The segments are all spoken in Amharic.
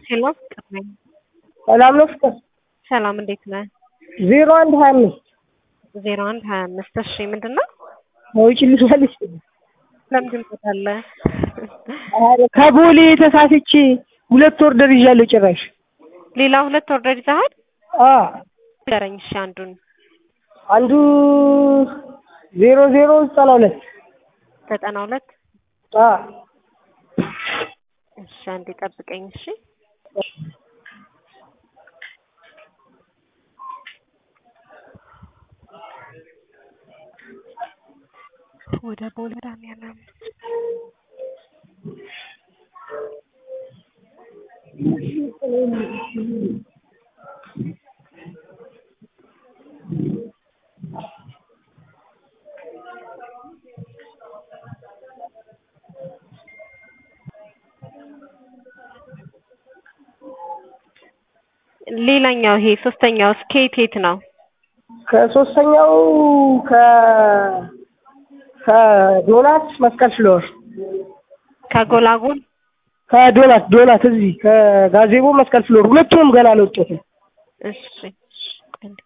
ሄሎ ፍቅር ነኝ። ሰላም ነው ፍቅር? ሰላም እንዴት ነህ? ዜሮ አንድ ሀያ አምስት ዜሮ አንድ ሀያ አምስት እሺ ምንድን ነው? ውጭ ልትመልስ ለምንድን ትወጣለህ? ከቦሌ ተሳስቼ ሁለት ኦርደር ይዣለሁ ጭራሽ። ሌላ ሁለት ኦርደር ይዘሃል? አ ንገረኝ እሺ አንዱን አንዱ ዜሮ ዜሮ ዘጠና ሁለት ዘጠና ሁለት አ እሺ አንዴ ጠብቀኝ እሺ ወደ ቦሌ መድኃኒዓለም ሌላኛው ይሄ ሶስተኛው ስኬት የት ነው? ከሶስተኛው ከ ከዶናት መስቀል ፍሎር ከጎላጎል ከዶናት ዶናት እዚህ ከጋዜቦ መስቀል ፍሎር ሁለቱንም ገና አልወጡትም። እሺ አንዴ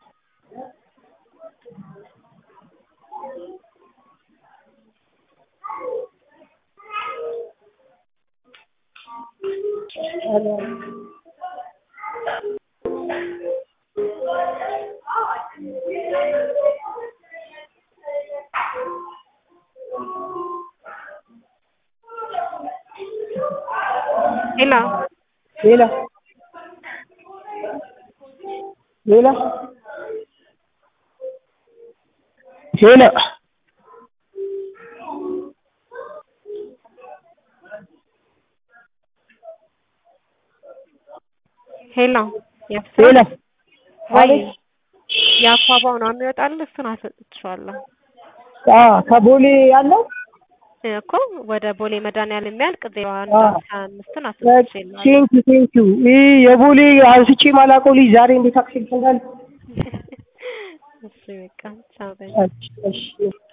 ሄሎ ሌላ ሌላ ሌላ ሄሎ ሌላ ወይ የአኳባው ነው የሚወጣልህ? እሱን አሰጥቼዋለሁ አ ከቦሌ ያለው እኮ ወደ ቦሌ መድኃኒዓለም የሚያልቅ ዜሮ አንድ አዎ። ሀያ አምስትን አሰጥቼልሃለሁ። ቴንኪ ቴንኪ ይህ የቦሌ አንስቼ ማላውቀው ልጅ ዛሬ እንዴት አክሴፕት እንዳለ እሺ በቃ ቻው በይ። እሺ እሺ